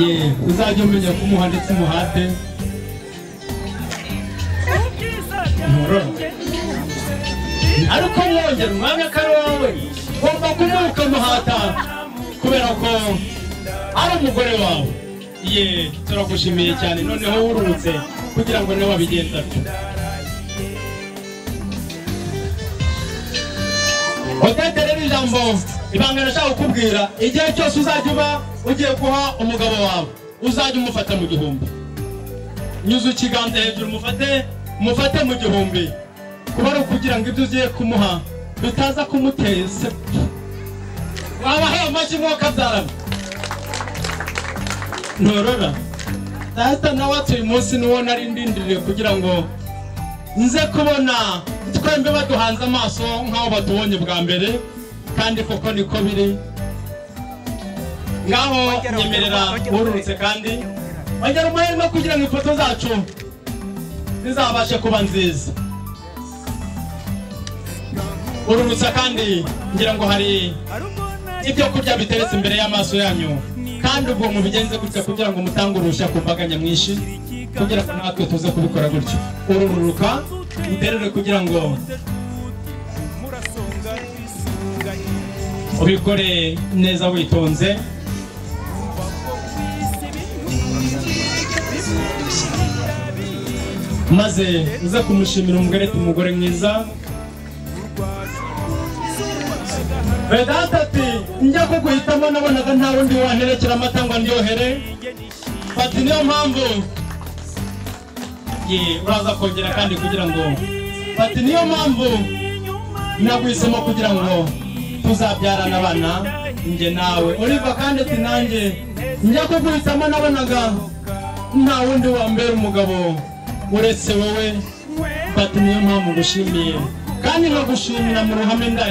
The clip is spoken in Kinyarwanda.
ye uzajya umenya ko umuha ndetse umuhate ariko mwongera umwanya ko ari wowe ugomba kumuha ukamuhata kubera ko ari umugore wawe ye turagushimiye cyane noneho wururutse kugira ngo niwe wabigenza atyo odete rero ijambo ibanga nashaka kukubwira igihe cyose uzajya uba ugiye guha umugabo wawe uzajya umufata mu gihumbi nyuze ikiganza hejuru umufate umufate mu gihumbi kuba ari ukugira ngo ibyo ugiye kumuha bitaza kumutera isepfu wabahaye amashyi mwuka abyarana ntorora data nawe atuye umunsi niwo nari ndindiriye kugira ngo nze kubona twembi baduhanze amaso nk'aho batubonye bwa mbere kandi koko niko biri ngaho nyemerera ururutse kandi ongera amahirwe kugira ngo ifoto zacu zizabashe kuba nziza ururutse kandi ngira ngo hari ibyo kurya biteretse imbere y'amaso yanyu kandi ubwo mubigenze gutya kugira ngo mutange uruhushya ku mbaga nyamwinshi kugira ngo natwe tuze kubikora gutyo urururuka uterere kugira ngo ubikore neza witonze maze uze kumushimira umugore umugore mwiza Vedanta ati njya kuguhitamo nabonaga nta wundi wanterekera amata ngo ndyohere fata niyo mpamvu ye uraza kongera kandi kugira ngo fata niyo mpamvu naguhisemo kugira ngo tuzabyarane abana njye nawe uriva kandi ati nanjye njya kuguhitamo nabonaga nta wundi wambera umugabo uretse wowe fata niyo mpamvu ngushimiye kandi nkagushimira mu ruhame ndahi